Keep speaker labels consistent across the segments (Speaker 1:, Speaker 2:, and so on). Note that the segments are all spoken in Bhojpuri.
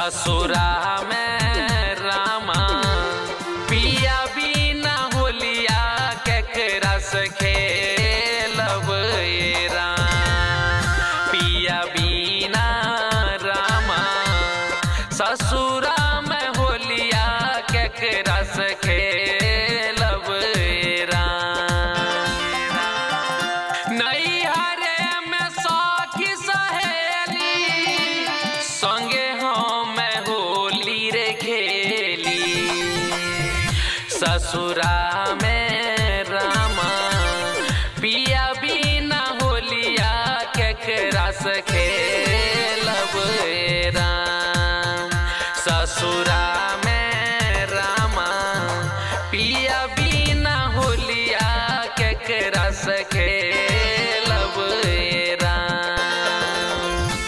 Speaker 1: ससुरा में रामा पिया बिना होलिया केकरा से खेलब ये राम पिया बिना रामा ससुरा में होलिया केकरा से खेलब ये राम नैहरे में सखी सहेली संगे हम होली रे खेली ससुरा में रामा पिया बिना होलिया केकरा से खेलब ए राम ससुरा में रामा पिया बिना होलिया केकरा से खेलब ए राम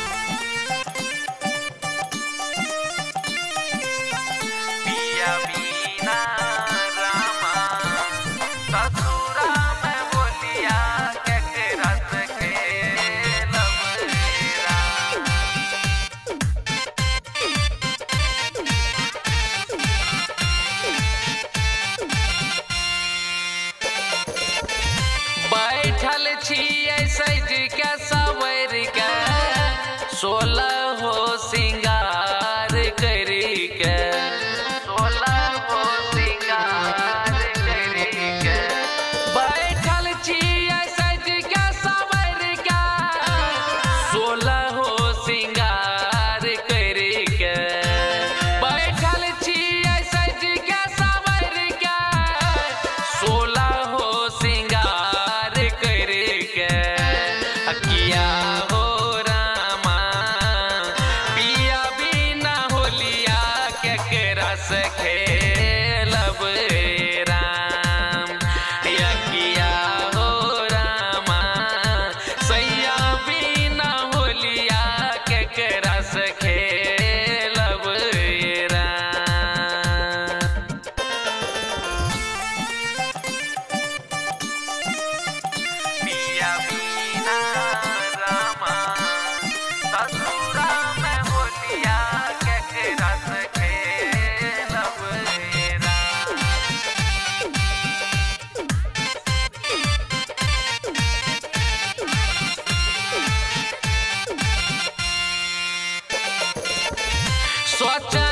Speaker 1: पिया बिना रामा ससुरा में बोलिया केकरा से खेलब रे राम बैठल छियै सज के सवर के सोलह हो सिंगार करी के सोलह हो सिंगार करी के बैठल छियै सज के सवर के सोलह हो सिंगार करी के बैठल छियै सज के सवर के सोलह हो सिंगार करके अकिया हो रामा पिया बिना होलिया केकरा से खेलब रे राम अकिया हो रामा सैया बिना होलिया केकरा से खेलब रे राम पिया बिना रामा ससुरा में होलिया केकरा से खेलब रे राम सोच